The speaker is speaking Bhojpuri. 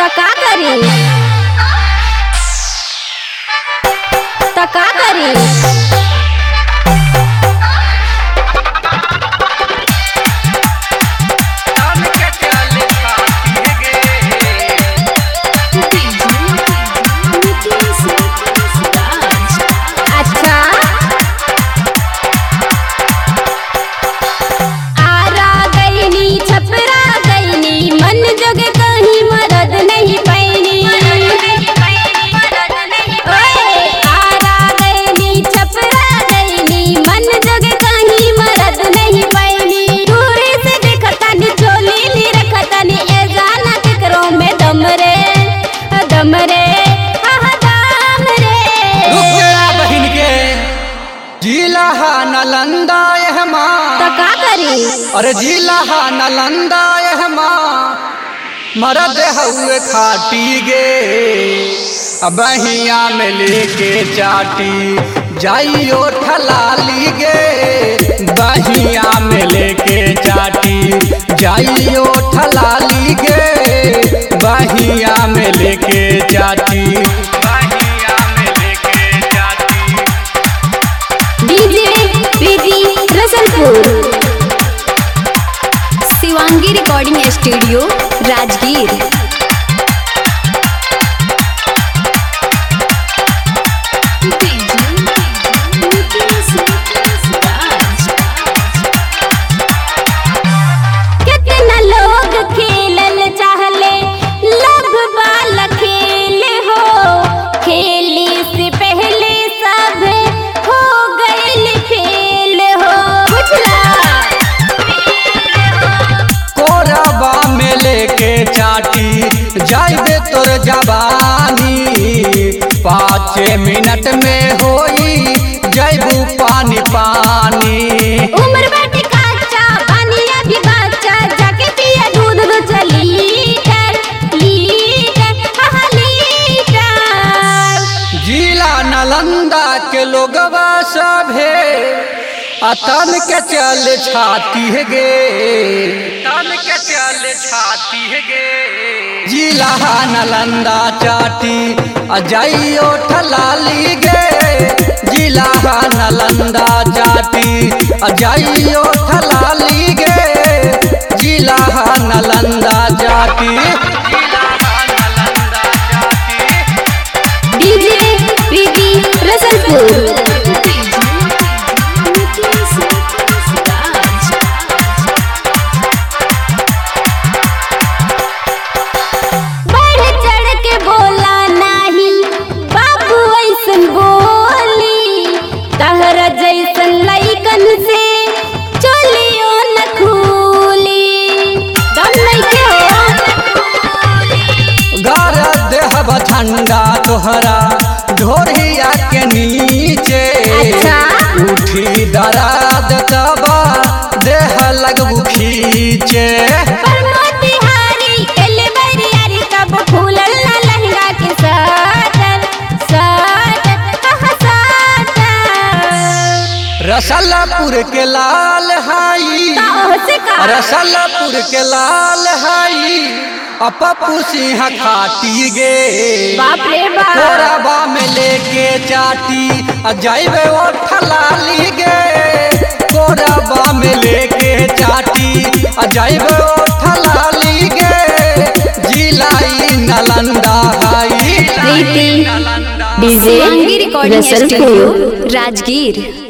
त का करी त का करी तन के चल खाती गे अच्छा आरा गईनी छपरा गईनी मन जग कहीं मदद नहीं पैनी ओए, आरा गईनी छपरा गईनी मन जग कहीं मदद नहीं पैनी दूरी से देखतानी चोली ली रखतानी ए जाना केकरो में दम रे दम रे आहा दम रे रुक जा बहिन के जिला हा नालंदा यह माँ त का करी अरे जिला हा नालंदा यह माँ मरद हुए खाटी गे अब हिया में लेके चाटी जाइयो ठलाली गे बहिया में लेके चाटी जाइयो ठलाली गे बहिया में लेके चाटी बहिया में लेके चाटी DJ Preeti Rasalpur Shivangi recording studio Rajgir कितना लोग खेलल चाहले लव वाला खेल हो खेली से पहले सब हो गइल फेल हो बुझला कोरबा में लेके चाटी जाइबे तोर जवानी पाँच मिनट में होई जैबू पानी पानी उम्र बाटे काचा पानी अभी बच्चा जाके पिया दूध दो चली लीटर लीटर हाँ लीटर जिला नालंदा के लोगवा सभे अतन के चल छाती है गे तन के चल छाती है गे जिला नालंदा चाटी अजाइयो ठलाली गे जिला नालंदा चाटी अजाइयो ठलाली गे जिला नालंदा चाटी जिला नालंदा चाटी डीजे प्रीति रसलपुर बढ़ चढ़ के बोला नाही बाबू ऐसन बोली तहरा जैसन लइकन से चोलियो न खूली दम नइखे हो घर देहब ठंडा तोहरा ढोरिया के नीचे अच्छा। उठी दराद तबा देह लगबू खींचे पर मोतिहारी कल बरियारी कब फूलल ना लहंगा के साटन साटन कहाँ साटन रसलपुर के लाल हाई काहो से का रसलपुर के लाल हाई अपपू सिंह खाटी गे बाप रे बाप कोरबा में लेके चाटी आ जाइबे ओ ठलाली गे कोरबा में लेके चाटी आ जाइबे ओ ठलाली गे जिलाई नालंदा हाई Preeti Nalanda DJ recording studio Rajgir